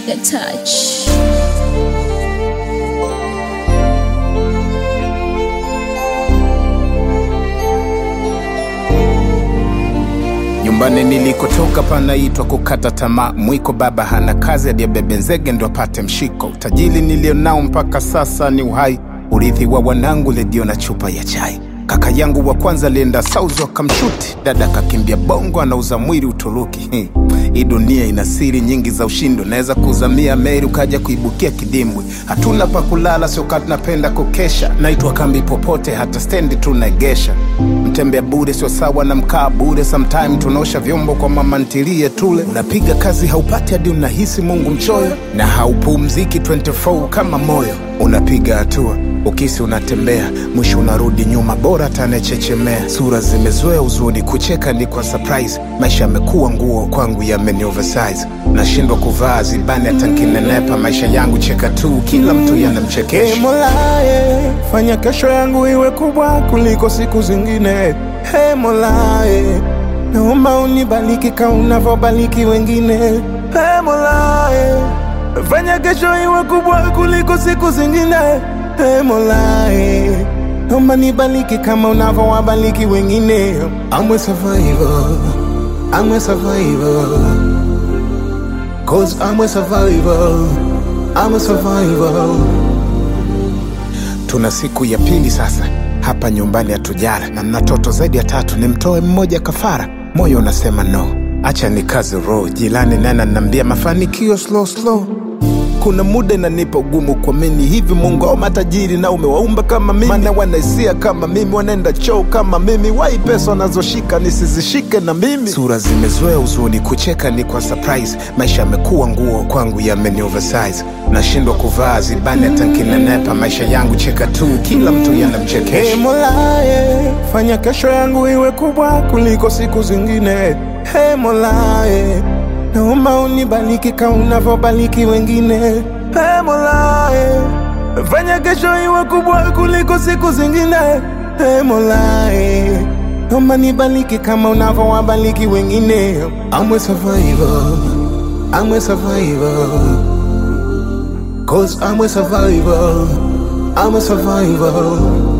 Trigger touch. Nyumbani nilikotoka panaitwa kukata tamaa. Mwiko baba hana kazi, aliyebebe nzege ndo apate mshiko. Utajiri nilionao mpaka sasa ni uhai, urithi wa wanangu, redio na chupa ya chai. Kaka yangu wa kwanza alienda Saudi wakamshuti, dada kakimbia Bongo, anauza mwili Uturuki. Hmm. Hii dunia ina siri nyingi za ushindi, unaweza kuzamia meli ukaja kuibukia kidimbwi. Hatuna pa kulala, sio kati napenda kukesha, naitwa kambi popote, hata stendi tunaegesha. Mtembea bure sio sawa na mkaa bure, sometime tunaosha vyombo kwa mama ntilie tule. Unapiga kazi haupati hadi unahisi Mungu mchoyo, na haupumziki 24 kama moyo. Unapiga hatua ukisi unatembea, mwisho unarudi nyuma, bora tanechechemea. Sura zimezoea uzuni, kucheka ni kwa surprise. Maisha yamekuwa nguo kwangu, yameni oversize. Nashindwa kuvaa zibani hata nkinenepa. Maisha yangu cheka tu, kila mtu Ee yanamchekesha. Mola, eh, fanya kesho yangu iwe kubwa kuliko siku zingine. Hey Mola, eh, naomba unibariki kama unavyobariki wengine. Hey Mola, eh, fanya kesho iwe kubwa kuliko siku zingine. Hey Mola, eh, naomba nibariki kama unavyowabariki wengine. I'm a survivor, I'm a survivor. Cause I'm a survivor, I'm a survivor. Tuna siku ya pili sasa hapa nyumbani hatujara, na mna toto zaidi ya tatu, nimtoe mmoja kafara. Moyo unasema no, acha ni kazi roho. Jilani nana nambia mafanikio slow slow. Kuna muda inanipa ugumu kuamini hivi Mungu au matajiri na umewaumba kama mimi, maana wanaisia kama mimi, wanaenda choo kama mimi, wai pesa wanazoshika nisizishike na mimi. Sura zimezoea uzuni, kucheka ni kwa surprise. Maisha yamekuwa nguo kwangu, yameni oversize. Nashindwa kuvaa zibani hata nkinenepa. Maisha yangu cheka tu, kila mtu Ee yanamchekesha. Mola, eh, fanya kesho yangu iwe kubwa kuliko siku zingine. Hey Mola, eh, naomba unibariki kama unavyobariki wengine. Hey Mola, eh, fanya kesho iwe kubwa kuliko siku zingine. Hey Mola, eh, naomba nibariki kama unavyowabariki wengine. I'm a survivor, I'm a survivor. Cause I'm a survivor, I'm a survivor.